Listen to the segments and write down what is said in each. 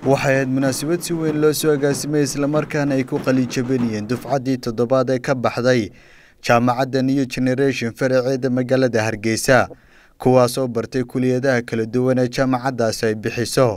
waxay ahayd munaasabad si weyn loo soo agaasimay islamarkaana ay ku qalijabanayeen dufcaddii toddobaad ee ka baxday jaamacadda new generation faraceeda magaalada hargeysa kuwaasoo bartay kuliyadaha kala duwan ee jaamacaddaasi ay bixiso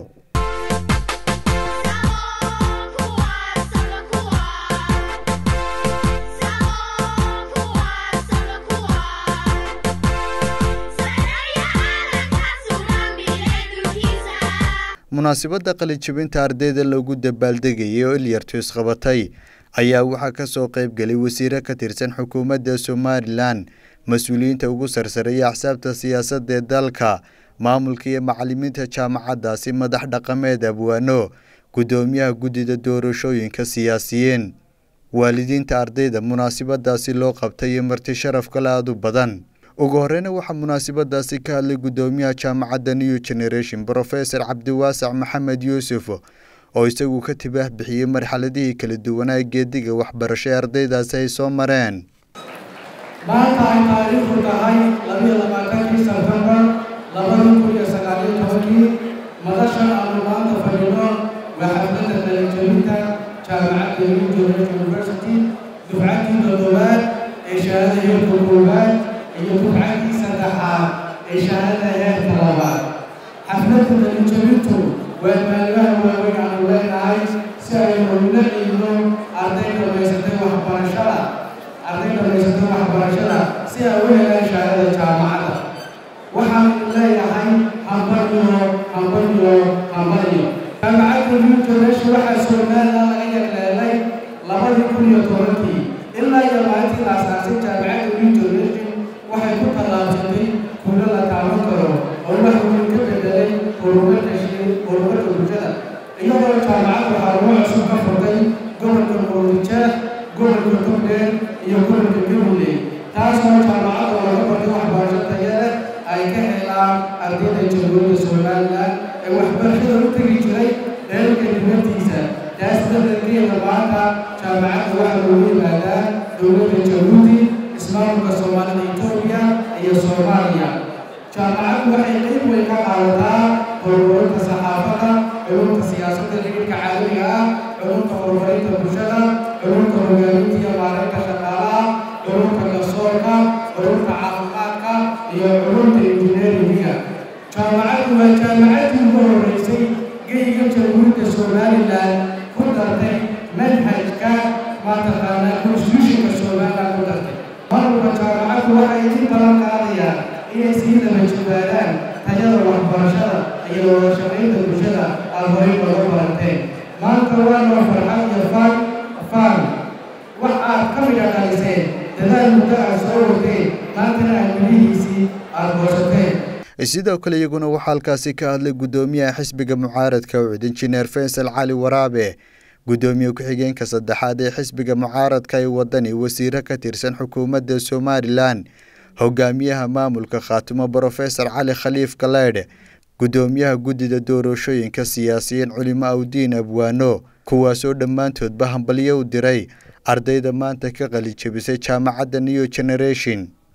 munaasabadda qalijabinta ardayda lagu dabaaldegayay oo ilyartu isqabatay ayaa waxaa ka soo qayb gelay wasiire ka tirsan xukuumadda somalilan mas-uuliyiinta ugu sarsareeya axsaabta siyaasadda ee dalka maamulka iyo macalimiinta jaamacaddaasi madax dhaqameed abwaano guddoomiyaha guddida doorashooyinka siyaasiyiin waalidiinta ardayda munaasabadaasi loo qabtay iyo marti sharaf kale aada u badan ugu horeyna waxaa munaasabadaasi ka hadlay guddoomiyaha jaamacadda new generation brofesor cabdiwaasac maxamed yuusuf oo isagu ka tibaah bixiyey marxaladihii kala duwanaa geediga waxbarasho ee ardaydaasi ay soo mareen maanta ay taariikhdu tahay labiyo labaatankii sebtembar labada kun iyo sagaaliyo tobankii madashan aanu maanta fadhino waa xafladda qalijabinta jaamacadda new generation university dufcaddii toddobaad ee shahaada heerka koowaad iyo dufcaddii saddexaad ee shahaada heerka labaad xafladda qalijabintu waa maalimaha waaweyn aanu leenahay si aynu ula ciidno arday dhammaysatay waxbarashada arday dhammaysatay waxbarashada si ay u helaan shahaadada jaamacadda waxaanu leeyahay hambaliyo hambaliyo hambaliyo jaamacadda new generation waxaa somalilan laga yagleelay labadii kun iyo tobankii ilaa iyo maalintii la asaasay jaamacadda new generation waxay ku tallaabsatay kulo la taaban karo oo wax weyn ka bedelay horumarka horumarka bulshada iyadoo jaamacaddu xarumo cusub ka furtay gobolka murudijeer gobolka togdheer iyo gobolka gabiley taasoo jaamacadda laga bartay waxbarasho taya leh ay ka helaan ardayda jamhuuriyadda somalilan ee waxbarashada u tegi jiray dheelka dibaddiisa taas dardarkeeda maanta jaamacadda waxaa loogu yimaadaa dowladda jabuuti ismaamulka soomaalida etoobiya iyo soomaaliya jaamacaddu waxay qayb weyn ka qaadataa horumarinta saxaafadda culumta siyaasadda xidhiidhka caalamiga ah culumta horumarinta bulshada culumta hogaaminta iyo maareynta shaqaalaha culumta garsoorka culumta caafimaadka iyo culumta injineeringa jaamacaddu waa jaamacaddii ugu horreysay geyga jamhuuriyadda somalilan ku dartay manhajka mataqaanaa constitutionka somalilan ku dartay marwalba jaamacaddu waxay idin balan qaadayaan inay sii daba jibaadaan tayada waxbarashada iyo wada shaqaynta bulshada aad horay looga baranteen maanta waa noo farxad iyo faan faan wax aad ka midha dhaliseen dadaal muddo aad soo wateen maantana aad milihiisii aad goosateen sidoo kale iyaguna waxaa halkaasi ka hadlay guddoomiyaha xisbiga mucaaradka ucud injineer faysal cali waraabe guddoomiye ku-xigeenka saddexaad ee xisbiga mucaaradka ee wadani wasiire ka tirsan xukuumadda somalilan hogaamiyaha maamulka khaatimo brofesor cali khaliif galeydhe guddoomiyaha guddida doorashooyinka siyaasiyiin culimo awdiin abwaano kuwaasoo dhammaantoodba hambalyo u diray ardayda maanta ka qalijabisay jaamacadda new generation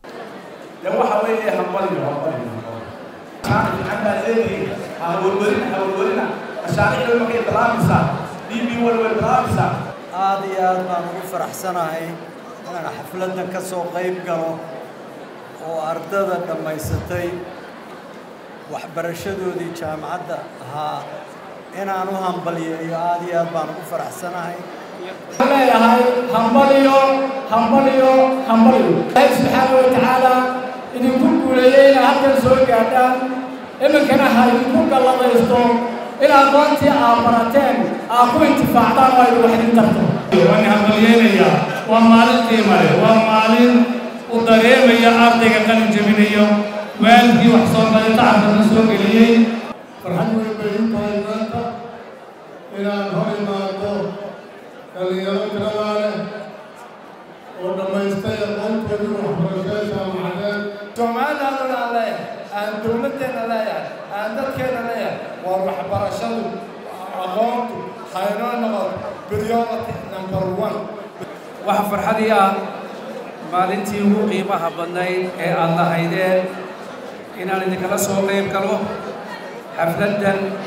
aad iyo aad baan ugu faraxsanahay inaan xafladdan ka soo qayb galo oo ardada dhammaysatay waxbarashadoodii jaamacadda ahaa inaan u hambaliyeeyo aad iyo aad baan ugu faraxsanahay waxaan leeyahay hambaliyo hambaliyo hambaliyo ilaahay subxaana wa tacaala idinku guuleeyey inaa halkan soo gaadhaan iminkana ha idinku galladaysto in aqoontii aad barateen aad ku intifaacdaan oo ay wax idin tarto waan hambalyeynaya waa maalin qiimale waa maalin u dareemaya ardayga qalin jebinayo waalidkii wax soo baday tacabkana soo geliyey farxad weyn bay u tahay maanta inaan hor imaado dhalinyaro tiradaa leh oo dhammaystay aqoontoodii waxbarashada jaamacadeed soomaalidana aan leeyahay aan dowladdeena leeyahay aan dadkeena leeyahay waa waxbarashadu aqoontu haynoo noqoto priority number one waxa farxadii ah maalintii ugu qiimaha badnayd ee aad lahaydeen inaan idinkala soo qayb galo xafladdan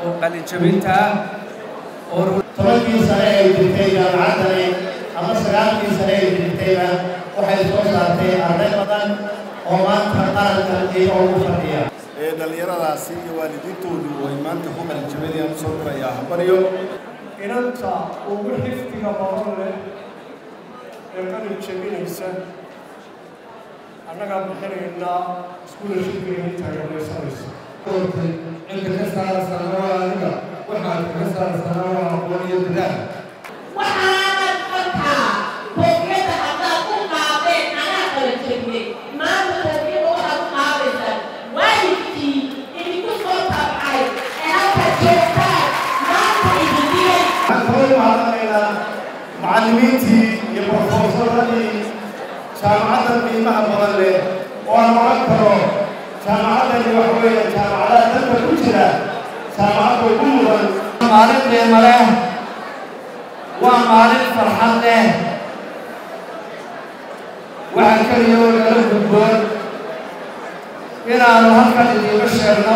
oo qalinjabinta ah oo tobankii sane ay jirtay jaamacaddani ama sagaalkii sane ay jirtayba waxay soo saartay arday badan oo maanta qaranka iyaga ugu fadhiya ee dhallinyaradaasi iyo waalidiintoodu ay maanta ku qalinjabinayaan soo dirayaa hambaryo inanta ugu xifdiga badan leh ee qalin jabinaysa annagaa bixinaynaa iskuulashibka intaa gabaysanaysa cidda ka saarasana waa aniga waxaad kaga saarasana waa aqoon iyo dadaal waxaanad markaa boogiyada haddaad u qaadeen anaa kala jebiyey maanta tarbiyada waxaad u qaadaysaan waalidkii idinku soo tabcay ee halka joogtaan maanta idindiyey waxaan kaloo mahadnaqaynaa macallimiintii iyo brofesoradii jaamacaddan qiimaha badan leh oo aan oran karo jaamacaddani waxa weeye jaamacadaha dalka ku jira jaamacadda ugu mudan maalin qiimo leh waa maalin farxad leh waxaa keliya oo nala gudboon inaanu halkan idiiga sheegno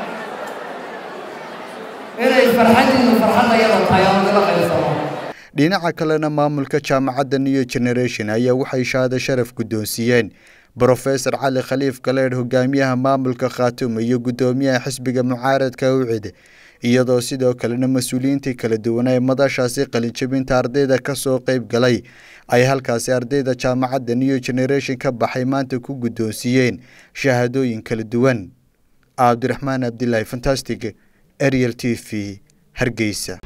inay farxaddiinu farxadda yada tahay oo nala qaybsano dhinaca kalena maamulka jaamacadda new generation ayaa waxay shahaado sharaf guddoonsiiyeen brofesor cali khaliif galeedh hogaamiyaha maamulka khaatuum iyo guddoomiyaha xisbiga mucaaradka ucid iyadoo sidoo kalena mas-uuliyiintii kala duwan ee madashaasi qalinjabinta ardayda ka soo qeyb galay ay halkaasi ardayda jaamacadda new generation ka baxay maanta ku guddoonsiiyeen shahaadooyin kala duwan cabdiraxmaan abdilaahi fantastic ariel t v hargeysa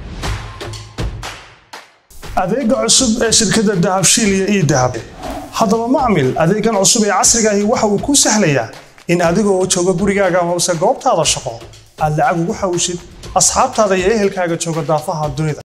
adeega cusub ee shirkadda dahabshiil iyo ii dahab haddaba macmil adeegan cusub ee casriga ahi waxa uu kuu sahlayaa in adigoo jooga gurigaaga hoose goobtaada shaqo aad lacag ugu xawshid asxaabtaada iyo ehelkaaga jooga daafaha dunida